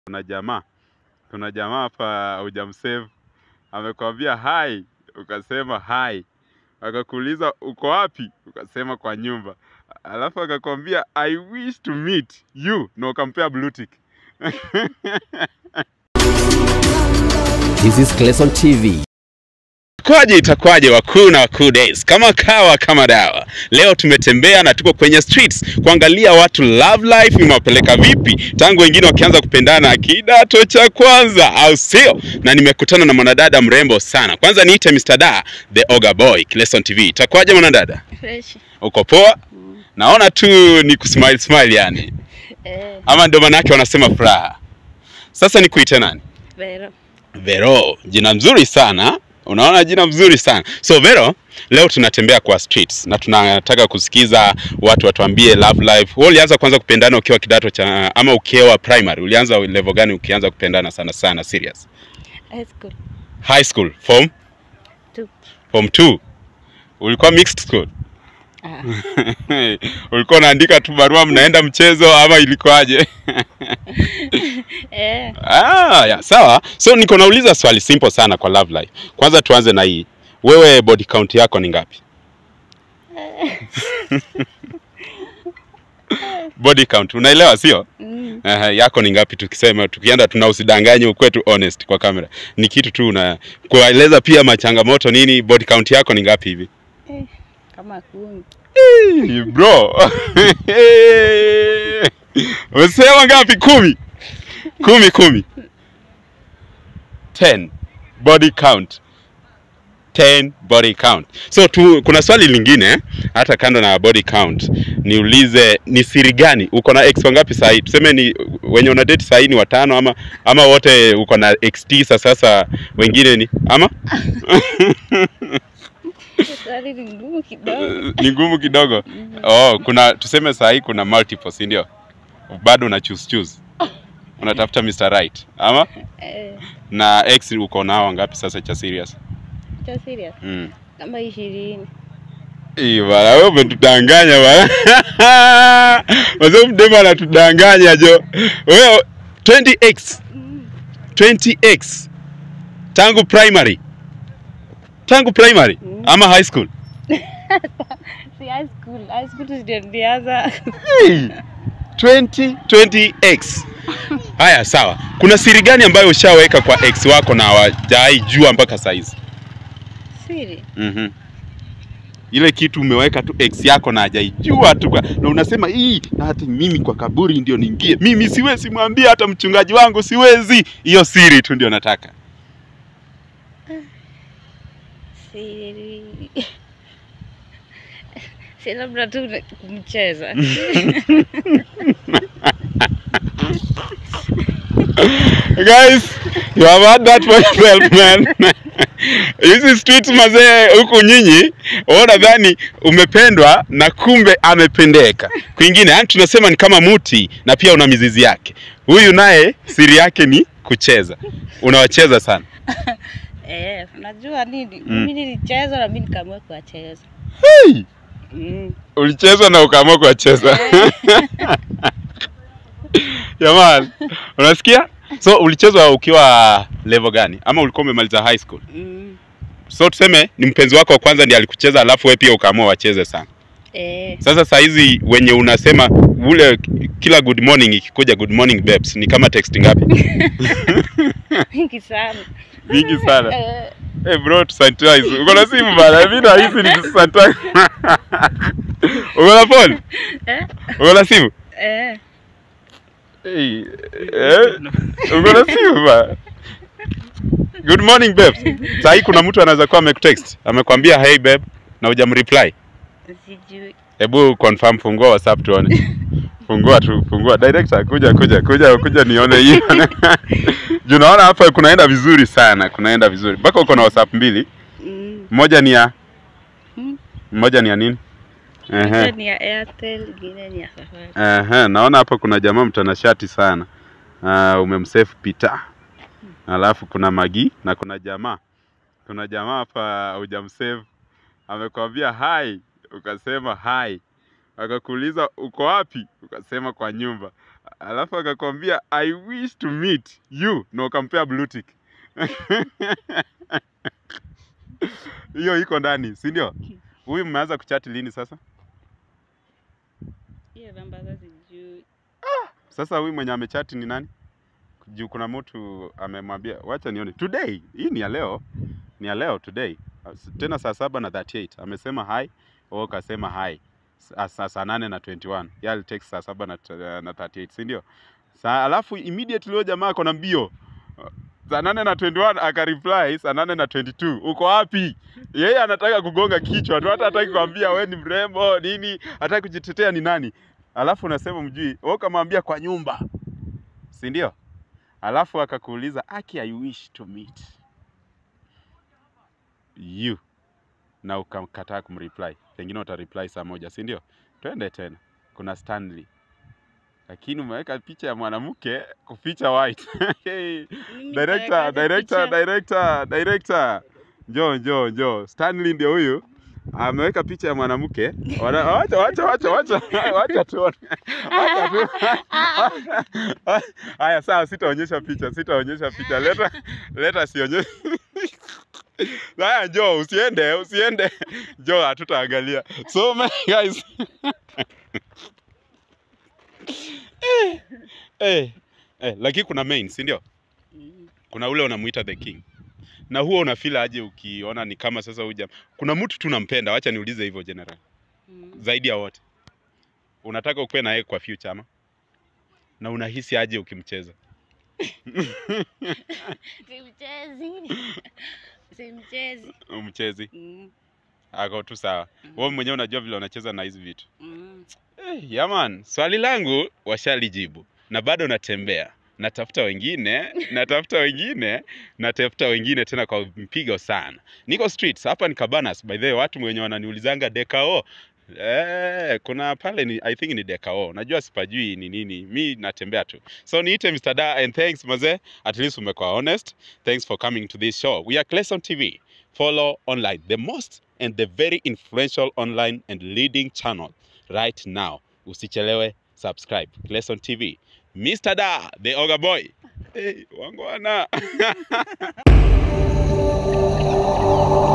kuna jamaa kuna jamaa hapa hujamsave, amekwambia hai, ukasema hai, akakuuliza uko wapi, ukasema kwa nyumba, alafu akakwambia I wish to meet you na ukampea blue tick. This is Clayson TV. Kwaje itakwaje wakuu na wakuu days, kama kawa kama dawa. Leo tumetembea na tuko kwenye streets kuangalia watu love life imewapeleka vipi tangu wengine wakianza kupendana kidato cha kwanza, au sio? Na nimekutana na mwanadada mrembo sana. Kwanza niite Mr. Da, the Oga Boy, Clayson TV. Itakwaje mwanadada? Fresh. Uko poa? Naona tu ni kusmile smile yani, Eh, ama ndio maana wanasema furaha. Sasa nikuite nani? Vero. Vero, jina mzuri sana. Unaona jina mzuri sana. So Vero, leo tunatembea kwa streets na tunataka kusikiza watu watuambie love life. Wewe ulianza kwanza kupendana ukiwa kidato cha ama ukiwa primary? Ulianza level gani ukianza kupendana sana sana serious? High school. High school, form Two. form 2. Ulikuwa mixed school? Ah, Ulikuwa unaandika tu barua mnaenda mchezo ama ilikuwaje? eh, Ah, ya, sawa. So niko nauliza swali simple sana kwa love life. Kwanza tuanze na hii. Wewe body count yako ni ngapi? body count unaelewa sio? mm, Uh, yako ni ngapi tukisema tukienda tuna usidanganye ukwe tu honest kwa kamera. Ni kitu tu una kueleza pia machangamoto nini body count yako ni ngapi hivi? eh, kama kumi. Hey, bro. Umesema ngapi? Kumi. Kumi kumi. Ten. Body count. Ten body count. So tu, kuna swali lingine hata kando na body count, niulize ni siri gani uko na ex wangapi sasa hivi? Tuseme ni wenye una date sasa ni watano ama ama wote uko na ex tisa sasa wengine ni ama Swali ni ngumu kidogo. ni ngumu kidogo. Oh, kuna tuseme saa hii kuna multiple, si ndio? Bado una choose choose. Unatafuta Mr. Right. Ama Eh, na ex uko nao ngapi sasa cha serious? cha serious. Mm. Kama ishirini. Ii bana, wewe umetudanganya bana. Wazee mdema anatudanganya jo. Wewe 20x, Mm, 20x. Tangu primary. Tangu primary Mm. ama high school? si high school. High school ndio nilianza. Hey, 20 20x. Haya, sawa. Kuna siri gani ambayo ushaweka kwa ex wako na hawajai jua mpaka saizi? Siri. Mhm. Ile kitu umeweka tu ex yako na hajaijua tu kwa- na unasema hii na hata mimi kwa kaburi ndio niingie. Mimi siwezi mwambia hata mchungaji wangu siwezi. Hiyo siri tu ndio nataka. Siri. Si labda tu ni kumcheza. Guys, you have had that for yourself man. Hizi streets mazee huku nyinyi, wewe unadhani umependwa na kumbe amependeka. Kwingine yani tunasema ni kama muti na pia una mizizi yake. Huyu naye siri yake ni kucheza. Unawacheza sana. Eh, unajua nini? Mm. Mimi nilicheza na mimi nikaamua kuwacheza. Hey! Mm. Ulicheza na ukaamua kuwacheza. Jamani, unasikia? So ulichezwa ukiwa level gani? Ama ulikuwa umemaliza high school? Mm. So tuseme ni mpenzi wako wa kwanza ndiye alikucheza, alafu wewe pia ukaamua wacheze sana. Eh, Sasa saa hizi wenye unasema ule kila good morning ikikuja good morning babes ni kama text ngapi? mingi sana. Mingi sana. Eh, Hey bro, tusanitize. Uko na simu bana? Mimi nahisi ni kusanitize. Uko na phone? eh, Uko na simu? eh. Hey, eh? Uko na simu bana? Good morning babes. Saa hii kuna mtu anaweza kuwa amekutext, amekwambia hey babe na hujamreply. Sijui. Hebu confirm, fungua WhatsApp tuone. Fungua tu, fungua. Director, kuja kuja kuja kuja nione hiyo. Juu naona hapa kunaenda vizuri sana, kunaenda vizuri. Mpaka uko na WhatsApp mbili. Mm. Moja ni ya Mm. moja ni ya nini? Moja Ehe. ni ya Airtel, ingine ni ya Safari. Ehe, naona hapa kuna jamaa mtanashati sana. Uh, umemsave Peter. Alafu kuna Magi na kuna jamaa. Kuna jamaa hapa hujamsave. Amekwambia hai, ukasema hai. Akakuuliza uko wapi? Ukasema kwa nyumba. alafu akakwambia I wish to meet you na ukampea blue tick. Hiyo iko ndani, si ndio? Huyu mmeanza kuchati lini sasa? Hiyo namba sasa sijui. Sasa huyu mwenye amechati ni nani? Juu kuna mtu amemwambia, wacha nione. Today, hii ni ya leo, ni ya leo today. As- Tena saa saba na 38 amesema hi, wewe ukasema hi. Sa- Saa saa nane na 21 yeye alitext saa saba na, t- na 38 si ndio? Saa alafu immediately huyo jamaa ako na mbio saa nane na 21 akareply saa nane na 22 uko wapi? Yeye anataka kugonga kichwa tu, hata hataki kuambia we ni mrembo nini, hataki kujitetea ni nani. Alafu unasema mjui, wewe ukamwambia kwa nyumba, si ndio? Alafu akakuuliza aki, I wish to meet you, na ukakataa kumreply, pengine utareply saa moja, si ndio? Twende tena, kuna Stanley, lakini umeweka picha ya mwanamke kuficha white. Hey, Mimi director, nitaweka director, picha. director, director, njoo njoo njoo, Stanley ndio huyu ameweka picha ya mwanamke. Wana- Wacha wacha wacha wacha wacha tuone, wacha tu. Haya, sawa, sitaonyesha picha, sitaonyesha picha. Leta leta, sionyeshe. Haya, njoo, usiende, usiende, njoo, hatutaangalia. So my guys, eh, eh, lakini kuna main, si ndio? Mm. kuna ule unamuita the king na huo unafeel aje ukiona ni kama sasa huja kuna mtu tu nampenda wacha niulize hivyo general Mm. zaidi ya wote unataka ukuwe na yeye kwa future ama na unahisi aje ukimcheza Simchezi. Simchezi. umchezi Mm. ako tu sawa wewe mwenyewe unajua vile unacheza na hizi vitu Mm. eh, yaman swali langu washalijibu na bado natembea natafuta wengine natafuta wengine natafuta wengine tena kwa mpigo sana niko streets hapa ni cabanas by the way watu wenye wananiulizanga dekao Eh, kuna pale ni I think ni dekao. Najua sipajui ni nini. Mi natembea tu. So niite Mr. Da and thanks maze. At least umekuwa honest. Thanks for coming to this show. We are Clayson TV. Follow online the most and the very influential online and leading channel right now. Usichelewe subscribe. Clayson TV. Mr. Da, the Oga Boy. Hey, wangwana.